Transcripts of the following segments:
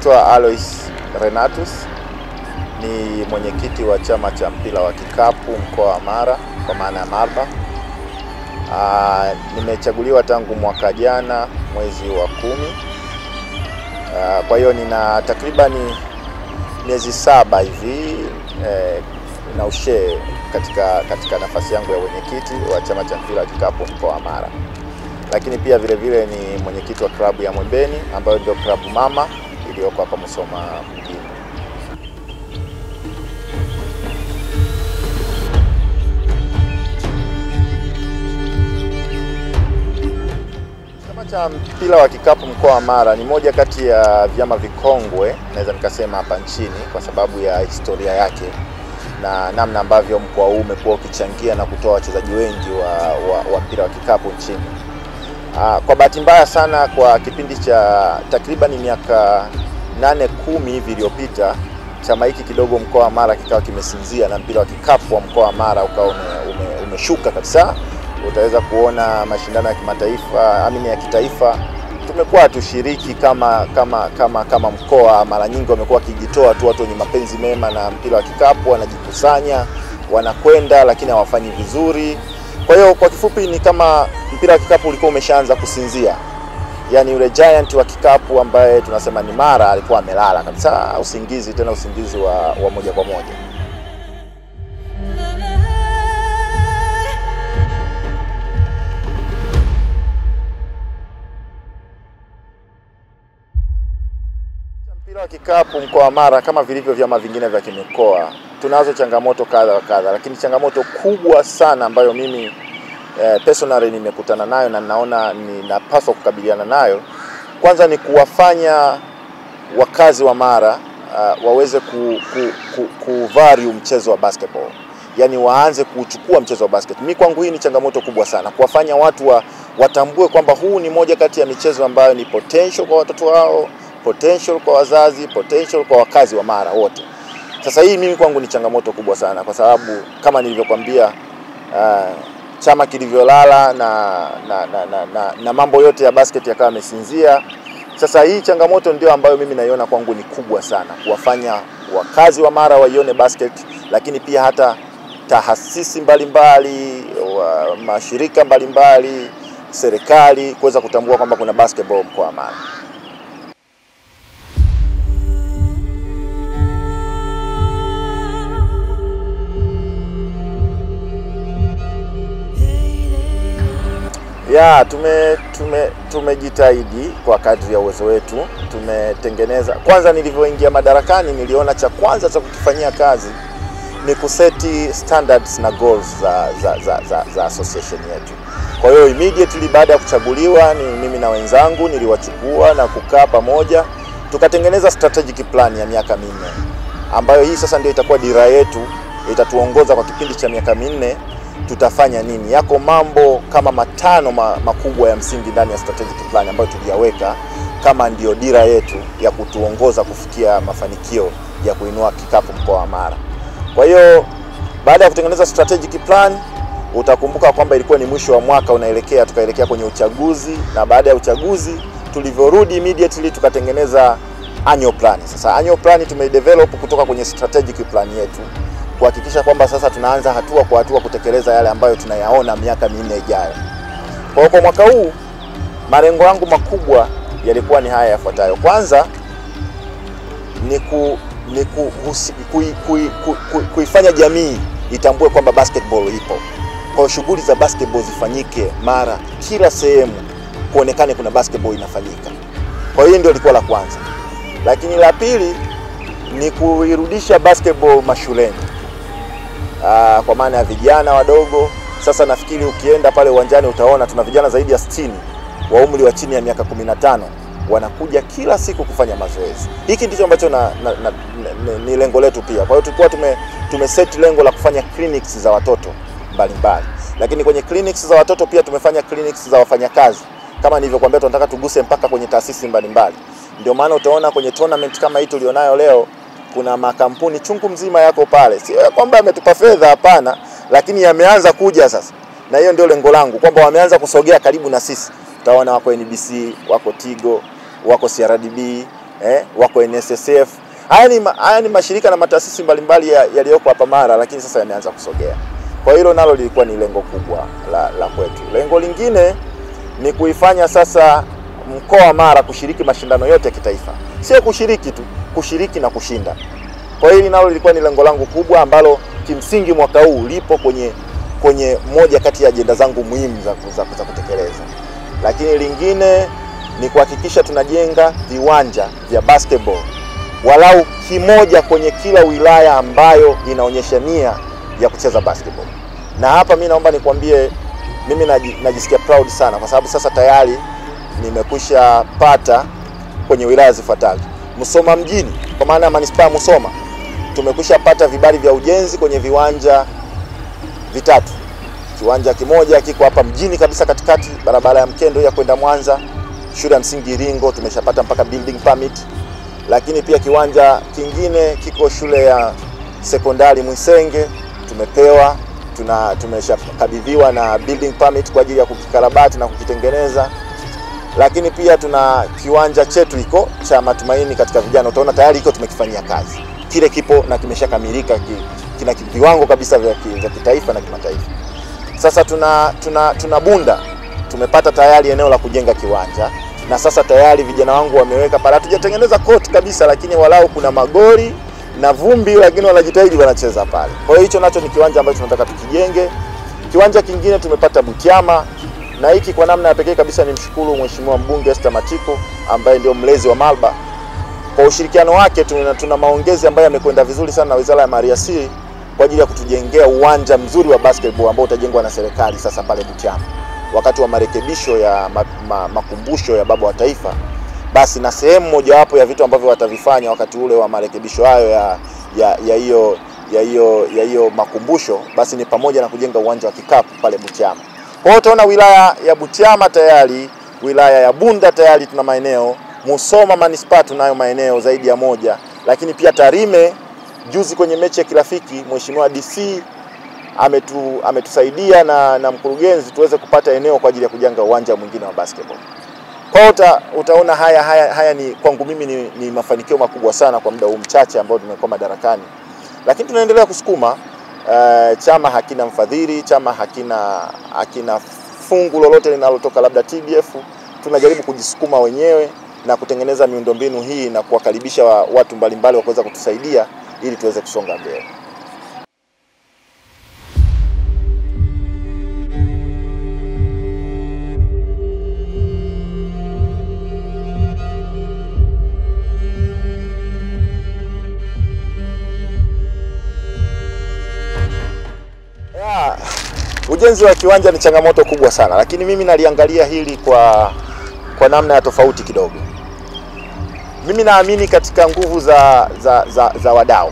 naitwa Alois Renatus, ni mwenyekiti wa chama cha mpira wa kikapu mkoa wa Mara kwa maana ya Marba. Aa, nimechaguliwa tangu mwaka jana mwezi wa kumi. Aa, kwa hiyo nina takribani miezi saba hivi eh, na ushee katika, katika nafasi yangu ya mwenyekiti wa chama cha mpira wa kikapu mkoa wa Mara, lakini pia vile vile ni mwenyekiti wa klabu ya Mwembeni ambayo ndio klabu mama iliyoko hapa Musoma mjini. Chama cha mpira wa kikapu mkoa wa Mara ni moja kati ya vyama vikongwe naweza nikasema hapa nchini kwa sababu ya historia yake na namna ambavyo mkoa huu umekuwa ukichangia na kutoa wachezaji wengi wa, wa, wa mpira wa kikapu nchini. Aa, kwa bahati mbaya sana kwa kipindi cha takriban miaka nane kumi hivi iliyopita chama hiki kidogo mkoa wa Mara kikawa kimesinzia na mpira wa kikapu wa mkoa wa Mara ukawa ume, ume, umeshuka kabisa. Utaweza kuona mashindano ya kimataifa amini ya kitaifa tumekuwa hatushiriki kama kama kama kama mkoa. Mara nyingi wamekuwa wakijitoa tu watu wenye mapenzi mema na mpira wa kikapu, wanajikusanya wanakwenda, lakini hawafanyi vizuri. Kwa hiyo kwa kifupi ni kama mpira wa kikapu ulikuwa umeshaanza kusinzia, yaani yule giant wa kikapu ambaye tunasema ni Mara alikuwa amelala kabisa, usingizi, tena usingizi wa, wa moja kwa moja. Mpira wa kikapu mkoa wa Mara kama vilivyo vyama vingine vya kimikoa, tunazo changamoto kadha wa kadha, lakini changamoto kubwa sana ambayo mimi eh, personally nimekutana nayo na naona ninapaswa kukabiliana nayo, kwanza ni kuwafanya wakazi wa Mara uh, waweze ku, ku, ku, ku value mchezo wa basketball, yaani waanze kuchukua mchezo wa basket. Mimi kwangu hii ni changamoto kubwa sana, kuwafanya watu wa, watambue kwamba huu ni moja kati ya michezo ambayo ni potential kwa watoto wao potential kwa wazazi, potential kwa wakazi wa Mara wote. Sasa hii mimi kwangu ni changamoto kubwa sana, kwa sababu kama nilivyokwambia, uh, chama kilivyolala na na, na, na, na na mambo yote ya basket yakawa yamesinzia. Sasa hii changamoto ndio ambayo mimi naiona kwangu ni kubwa sana, kuwafanya wakazi wa Mara waione basket, lakini pia hata taasisi mbalimbali wa mashirika mbalimbali, serikali kuweza kutambua kwamba kuna basketball mkoa wa Mara. Ya, tume tume tumejitahidi kwa kadri ya uwezo wetu. Tumetengeneza, kwanza nilivyoingia madarakani, niliona cha kwanza cha kukifanyia kazi ni kuseti standards na goals za za, za, za, za association yetu. Kwa hiyo immediately baada ya kuchaguliwa, ni mimi na wenzangu niliwachukua na kukaa pamoja, tukatengeneza strategic plan ya miaka minne, ambayo hii sasa ndio itakuwa dira yetu, itatuongoza kwa kipindi cha miaka minne tutafanya nini. Yako mambo kama matano ma, makubwa ya msingi ndani ya strategic plan ambayo tuliyaweka kama ndio dira yetu ya kutuongoza kufikia mafanikio ya kuinua kikapu mkoa wa Mara. Kwa hiyo baada ya kutengeneza strategic plan, utakumbuka kwamba ilikuwa ni mwisho wa mwaka unaelekea, tukaelekea kwenye uchaguzi, na baada ya uchaguzi tulivyorudi immediately tukatengeneza annual plan. Sasa annual plan tumeidevelop kutoka kwenye strategic plan yetu kuhakikisha kwamba sasa tunaanza hatua kwa hatua kutekeleza yale ambayo tunayaona miaka minne ijayo. Kwa hiyo kwa mwaka huu malengo yangu makubwa yalikuwa ni haya yafuatayo. Kwanza ni ku, ni ku, husi, kui, kui, kui, kui, kuifanya jamii itambue kwamba basketball ipo. Kwa hiyo shughuli za basketball zifanyike Mara, kila sehemu kuonekane kuna basketball inafanyika. Kwa hiyo ndio lilikuwa la kwanza, lakini la pili ni kuirudisha basketball mashuleni. Aa, kwa maana ya vijana wadogo. Sasa nafikiri ukienda pale uwanjani utaona tuna vijana zaidi ya 60 wa umri wa chini ya miaka 15 wanakuja kila siku kufanya mazoezi. Hiki ndicho ambacho na, na, na, na, ni lengo letu pia. Kwa hiyo tulikuwa tume, tume set lengo la kufanya clinics za watoto mbalimbali, lakini kwenye clinics za watoto pia tumefanya clinics za wafanyakazi. Kama nilivyokuambia, tunataka tuguse mpaka kwenye taasisi mbalimbali. Ndio maana utaona kwenye tournament kama hii tulionayo leo kuna makampuni chungu mzima yako pale, sio kwamba ametupa fedha, hapana, lakini yameanza kuja sasa, na hiyo ndio lengo langu kwamba wameanza kusogea karibu na sisi. Utaona wako NBC, wako Tigo, wako CRDB, eh, wako NSSF. Haya ni, ma- haya ni mashirika na mataasisi mbalimbali ya- yaliyoko hapa Mara, lakini sasa yameanza kusogea. Kwa hilo nalo lilikuwa ni lengo kubwa la, la kwetu. Lengo lingine ni kuifanya sasa mkoa wa Mara kushiriki mashindano yote ya kitaifa, sio kushiriki tu, kushiriki na kushinda. Kwa hiyo hili nalo lilikuwa ni lengo langu kubwa ambalo kimsingi mwaka huu lipo kwenye kwenye moja kati ya ajenda zangu muhimu za, za, za kutekeleza. Lakini lingine ni kuhakikisha tunajenga viwanja vya basketball walau kimoja kwenye kila wilaya ambayo inaonyesha nia ya kucheza basketball. Na hapa mi naomba nikwambie, mimi naji- najisikia proud sana kwa sababu sasa tayari nimekwisha pata kwenye wilaya zifuatazo: Musoma mjini, kwa maana ya manispaa ya Musoma, tumekwisha pata vibali vya ujenzi kwenye viwanja vitatu. Kiwanja kimoja kiko hapa mjini kabisa katikati, barabara ya Mkendo ya kwenda Mwanza. Shule ya msingi Iringo tumeshapata mpaka building permit, lakini pia kiwanja kingine kiko shule ya sekondari Mwisenge tumepewa, tuna tumeshakabidhiwa na building permit kwa ajili ya kukikarabati na kukitengeneza lakini pia tuna kiwanja chetu iko cha Matumaini katika vijana, utaona tayari iko tumekifanyia kazi, kile kipo na kimeshakamilika, ki, kina ki- viwango kabisa vya, ki, vya kitaifa na kimataifa. Sasa tuna, tuna, tuna Bunda tumepata tayari eneo la kujenga kiwanja na sasa tayari vijana wangu wameweka pale, hatujatengeneza court kabisa, lakini walau kuna magori na vumbi, lakini wanajitahidi wanacheza pale. Kwa hiyo hicho nacho ni kiwanja ambacho tunataka tukijenge. Kiwanja kingine tumepata Butiama na hiki kwa namna ya pekee kabisa ni mshukuru Mheshimiwa mbunge Esther Matiko ambaye ndio mlezi wa Malba kwa ushirikiano wake. Tuna, tuna maongezi ambayo yamekwenda vizuri sana na Wizara ya Maliasili kwa ajili ya kutujengea uwanja mzuri wa basketball ambao utajengwa na serikali sasa pale Butiama wakati wa marekebisho ya ma, ma, makumbusho ya Baba wa Taifa. Basi na sehemu mojawapo ya vitu ambavyo watavifanya wakati ule wa marekebisho hayo ya ya ya hiyo ya hiyo ya hiyo makumbusho basi ni pamoja na kujenga uwanja wa kikapu pale Butiama. Kwa hiyo utaona wilaya ya Butiama tayari, wilaya ya Bunda tayari tuna maeneo, Musoma manispaa tunayo maeneo zaidi ya moja, lakini pia Tarime, juzi kwenye mechi ya kirafiki Mheshimiwa DC ametu, ametusaidia na, na mkurugenzi tuweze kupata eneo kwa ajili ya kujenga uwanja mwingine wa basketball. Kwa hiyo uta, utaona haya, haya, haya ni kwangu mimi ni, ni mafanikio makubwa sana kwa muda huu mchache ambao tumekuwa madarakani, lakini tunaendelea kusukuma. Uh, chama hakina mfadhili, chama hakina hakina fungu lolote linalotoka labda TBF. Tunajaribu kujisukuma wenyewe na kutengeneza miundombinu hii na kuwakaribisha wa, watu mbalimbali wa kuweza kutusaidia ili tuweze kusonga mbele. Ya, ujenzi wa kiwanja ni changamoto kubwa sana, lakini mimi naliangalia hili kwa kwa namna ya tofauti kidogo. Mimi naamini katika nguvu za za, za, za wadau.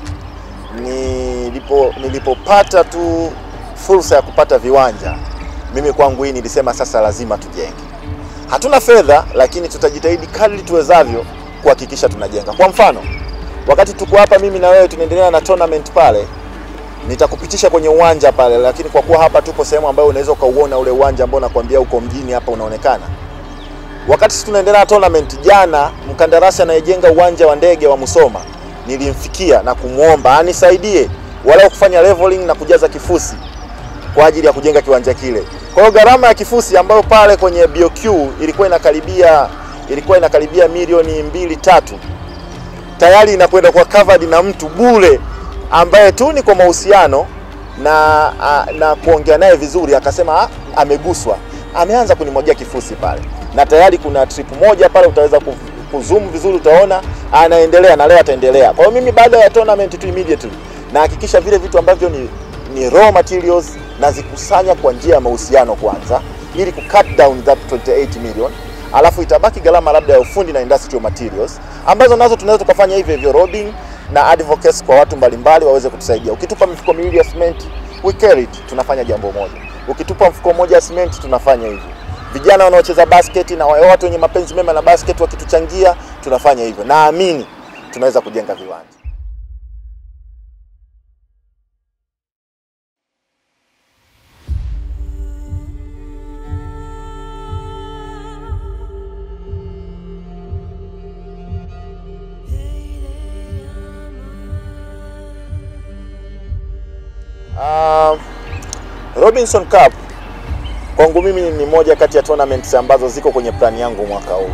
Nilipo nilipopata tu fursa ya kupata viwanja, mimi kwangu hii nilisema sasa lazima tujenge. Hatuna fedha, lakini tutajitahidi kadri tuwezavyo kuhakikisha tunajenga. Kwa mfano, wakati tuko hapa mimi na wewe tunaendelea na tournament pale nitakupitisha kwenye uwanja pale, lakini kwa kuwa hapa tupo sehemu ambayo unaweza ukauona ule uwanja ambao nakwambia uko mjini hapa unaonekana. Wakati sisi tunaendelea na tournament, jana mkandarasi anayejenga uwanja wa ndege wa Musoma nilimfikia na kumwomba anisaidie walau kufanya leveling na kujaza kifusi kwa ajili ya kujenga kiwanja kile. Kwa hiyo gharama ya kifusi ambayo pale kwenye BOQ ilikuwa inakaribia ilikuwa inakaribia milioni mbili tatu tayari inakwenda kwa covered na mtu bure ambaye tu ni kwa mahusiano na a, na kuongea naye vizuri, akasema "Ah, ameguswa, ameanza kunimwagia kifusi pale, na tayari kuna trip moja pale, utaweza ku- kuzoom vizuri, utaona anaendelea na leo ataendelea. Kwa hiyo mimi baada ya tournament tu immediately nahakikisha vile vitu ambavyo ni, ni raw materials nazikusanya kwa njia ya mahusiano kwanza, ili ku cut down that 28 million alafu itabaki gharama labda ya ufundi na industrial materials ambazo nazo tunaweza tukafanya hivyo hivyo roading na advocacy kwa watu mbalimbali waweze kutusaidia. Ukitupa mifuko miwili ya cement, we carry it, tunafanya jambo moja. Ukitupa mfuko mmoja wa cement, tunafanya hivyo. Vijana wanaocheza basket na wa- watu wenye mapenzi mema na basket wakituchangia, tunafanya hivyo. Naamini tunaweza kujenga viwanja. Uh, Robinson Cup kwangu mimi ni moja kati ya tournaments ambazo ziko kwenye plani yangu mwaka huu.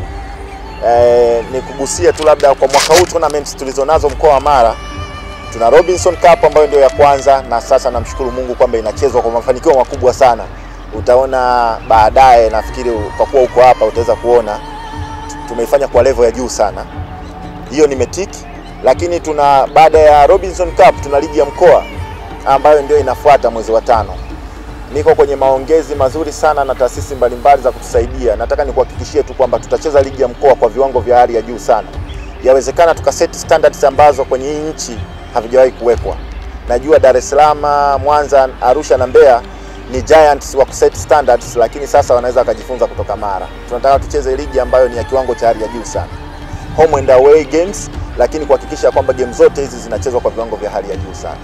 Eh, ni kugusia tu labda kwa mwaka huu tournaments tulizonazo mkoa wa Mara tuna Robinson Cup ambayo ndio ya kwanza, na sasa namshukuru Mungu kwamba inachezwa kwa mafanikio makubwa sana. Utaona baadaye, nafikiri kwa kuwa uko hapa utaweza kuona tumeifanya kwa level ya juu sana. Hiyo nimetiki, lakini tuna baada ya Robinson Cup tuna ligi ya mkoa ambayo ndio inafuata mwezi wa tano. Niko kwenye maongezi mazuri sana na taasisi mbalimbali za kutusaidia. Nataka nikuhakikishie tu kwamba tutacheza ligi ya mkoa kwa viwango vya hali ya juu sana. Yawezekana tukaseti standards ambazo kwenye hii nchi havijawahi kuwekwa. Najua Dar es Salaam, Mwanza, Arusha na Mbeya ni giants wa kuset standards, lakini sasa wanaweza wakajifunza kutoka Mara. Tunataka tucheze ligi ambayo ni ya kiwango cha hali ya juu sana, home and away games, lakini kuhakikisha kwamba game zote hizi zinachezwa kwa viwango vya hali ya juu sana.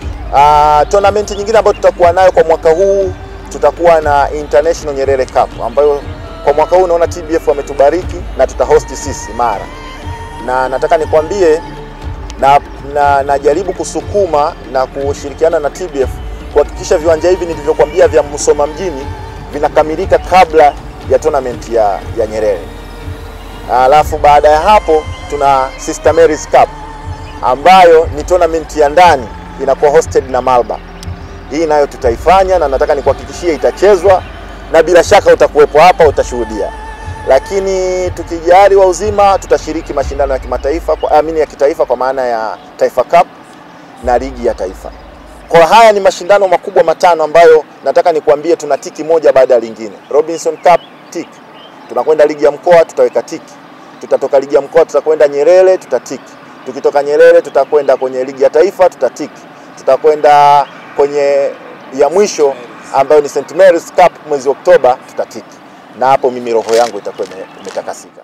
Uh, tournament nyingine ambayo tutakuwa nayo kwa mwaka huu tutakuwa na International Nyerere Cup ambayo kwa mwaka huu naona TBF wametubariki na tutahosti sisi Mara, na nataka nikwambie na na najaribu kusukuma na kushirikiana na TBF kuhakikisha viwanja hivi nilivyokuambia vya Musoma mjini vinakamilika kabla ya tournament ya, ya Nyerere. Alafu baada ya hapo tuna Sister Mary's Cup ambayo ni tournament ya ndani inakuwa hosted na Malba. Hii nayo tutaifanya na nataka nikuhakikishie itachezwa na bila shaka utakuwepo hapa utashuhudia. Lakini tukijali wa uzima tutashiriki mashindano ya kimataifa kwa amini ya kitaifa kwa maana ya Taifa Cup na ligi ya taifa. Kwa haya ni mashindano makubwa matano ambayo nataka nikuambie tuna tiki moja baada ya lingine. Robinson Cup tiki. Tunakwenda ligi ya mkoa tutaweka tiki. Tutatoka ligi ya mkoa tutakwenda Nyerere tutatiki. Tukitoka Nyerere tutakwenda kwenye ligi ya taifa tutatiki. Tutakwenda kwenye ya mwisho ambayo ni St Mary's Cup mwezi Oktoba tutatiki. Na hapo mimi roho yangu itakuwa imetakasika.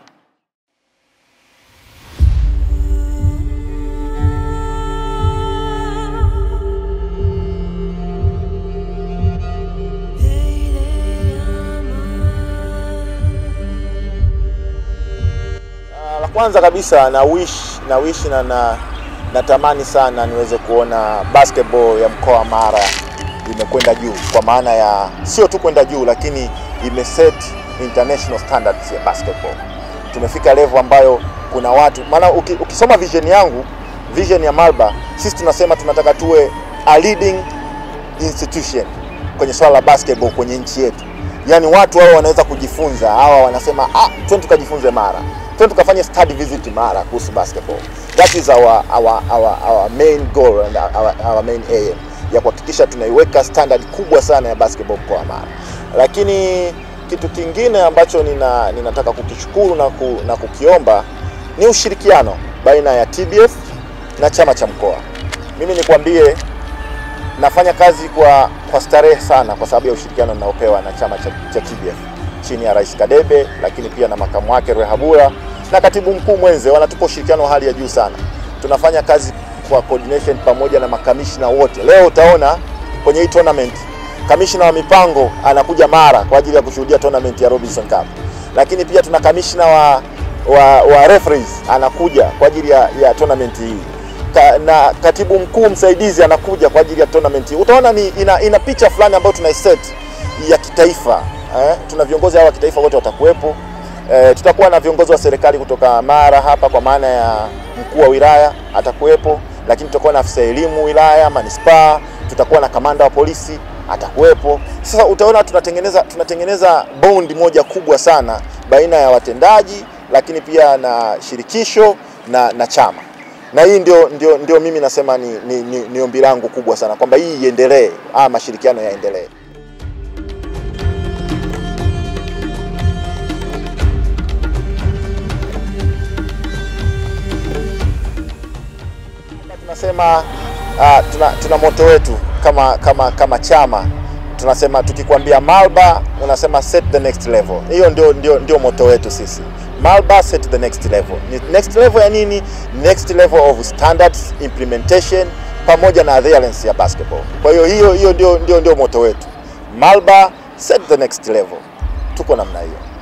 La kwanza kabisa na wish na wish na, na natamani sana niweze kuona basketball ya mkoa wa Mara imekwenda juu, kwa maana ya sio tu kwenda juu, lakini imeset international standards ya basketball. Tumefika level ambayo kuna watu maana, uki, ukisoma vision yangu, vision ya Malba, sisi tunasema tunataka tuwe a leading institution kwenye swala la basketball kwenye nchi yetu, yaani watu hao wanaweza kujifunza, hawa wanasema ah, twende tukajifunze Mara twende tukafanye study visit Mara kuhusu basketball. That is our, our, our, our main goal and our, our main aim ya kuhakikisha tunaiweka standard kubwa sana ya basketball mkoa wa Mara. Lakini kitu kingine ambacho nina, ninataka kukishukuru na, ku, na kukiomba ni ushirikiano baina ya TBF na chama cha mkoa. Mimi nikwambie nafanya kazi kwa, kwa starehe sana kwa sababu ya ushirikiano ninaopewa na chama cha, cha TBF chini ya Rais Kadebe, lakini pia na makamu wake Rehabura na katibu mkuu mwenze, wanatupa ushirikiano wa hali ya juu sana. Tunafanya kazi kwa coordination pamoja na makamishna wote. Leo utaona kwenye hii tournament kamishna wa mipango anakuja Mara kwa ajili ya kushuhudia tournament ya Robinson Cup, lakini pia tuna kamishna wa, wa, wa referees anakuja kwa ajili ya, ya tournament hii Ka, na katibu mkuu msaidizi anakuja kwa ajili ya tournament hii. Utaona ni ina, ina picha fulani ambayo tunaiset ya kitaifa eh, tuna viongozi hawa wa kitaifa wote watakuwepo. Eh, tutakuwa na viongozi wa serikali kutoka Mara hapa kwa maana ya mkuu wa wilaya atakuwepo, lakini tutakuwa na afisa elimu wilaya, manispaa, tutakuwa na kamanda wa polisi atakuwepo. Sasa utaona tunatengeneza tunatengeneza bond moja kubwa sana baina ya watendaji, lakini pia na shirikisho na, na chama na hii ndio, ndio, ndio mimi nasema ni, ni, ni, ni ombi langu kubwa sana kwamba hii iendelee, haya mashirikiano yaendelee. Tunasema uh, tuna, tuna moto wetu kama, kama, kama chama tunasema tukikwambia Malba unasema set the next level. Hiyo ndio, ndio, ndio moto wetu sisi. Malba set the next level. Ni next level ya nini? Next level of standards implementation pamoja na adherence ya basketball. Kwa hiyo hiyo hiyo ndio, ndio, ndio moto wetu. Malba set the next level. Tuko namna hiyo.